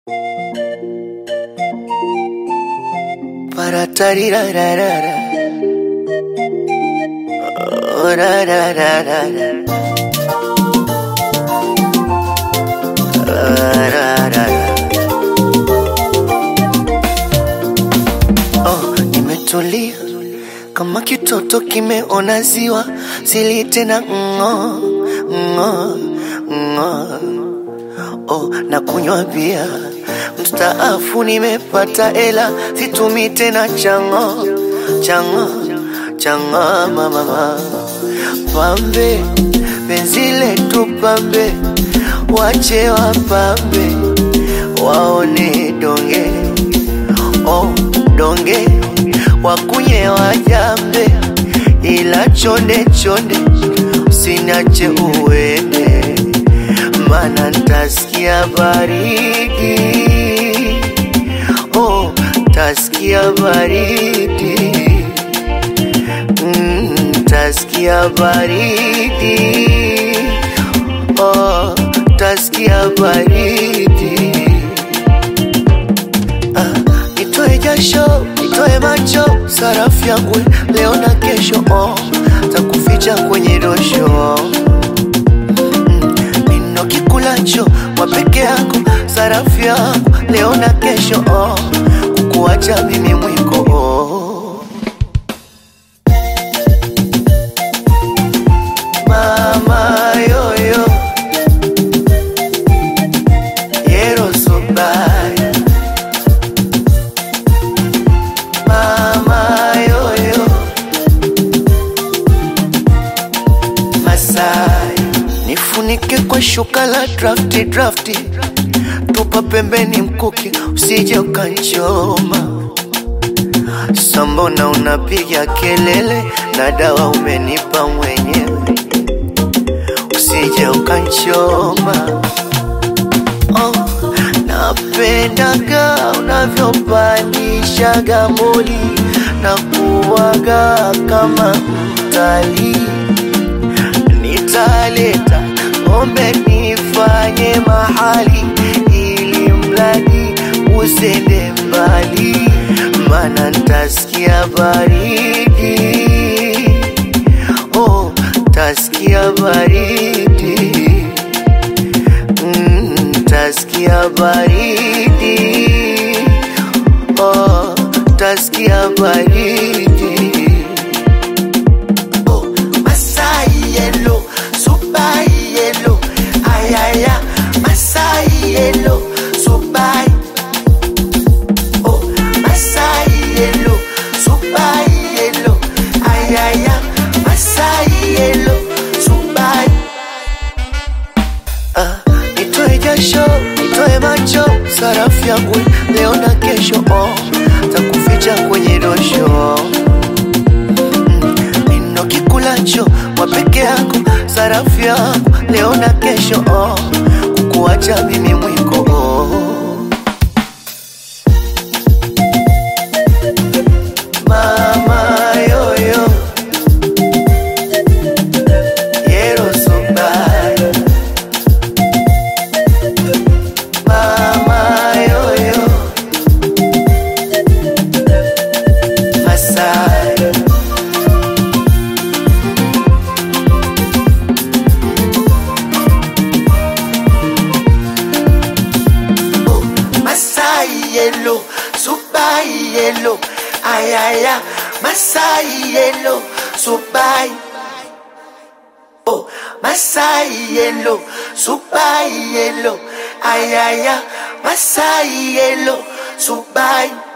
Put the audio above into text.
Para tarirararara. Oh, ra, ra, ra, ra, ra. Ah, ra, ra, ra. Oh, nimetulia kama kitoto kimeona ziwa, sili tena ng'o ng'o ng'o. Oh, na kunywa bia mstaafu, nimepata ela, situmi tena chango chango chango mama pambe, penzi letu pambe, wache wapambe, waone donge oh, donge wakunye wajambe, ila chonde chonde usiniache uende, mana ntasikia baridi oh, tasikia baridi mm, tasikia baridi oh, tasikia baridi Ah, nitoe jasho, nitoe macho, sarafu yangu leo na kesho, oh, takuficha kwenye dosho Mm, nino kikulacho kwa peke yako, sarafu yangu leo na kesho, oh, kukuacha mimi mwiko oh. Mama yoyo Yero so bad Mama yoyo Masai Nifunike kwa shuka la drafti drafti Tupa pembeni mkuki usije ukanchoma Sambona unapiga kelele na dawa umenipa mwenyewe usije ukanchoma oh, napendaga unavyopandishaga moli na kuwaga kama mtalii nitaleta ombe nifanye mahali ili mradi usende mbali mana ntasikia baridi oh, tasikia baridi mm, tasikia baridi oh, tasikia baridi oh, Masai yellow, super yellow, ayaya, Masai yellow, super oh, Masai yellow, super yellow, ayaya, Masai yellow, super Ah, nitoe jasho, nitoe macho, sarafu yangu leo na kesho, oh, takuficha kwenye dosho Mm, nino kikulacho kwa peke yako, sarafu yangu leo na kesho, oh, kukuacha mimi mwiko oh. Mama yoyo Yero so bad Mama yoyo Masai Oh, Masai yellow, super yellow, ayaya, Masai yellow, super. Oh, Masai yellow, super yellow, ayaya, Masai yellow, super.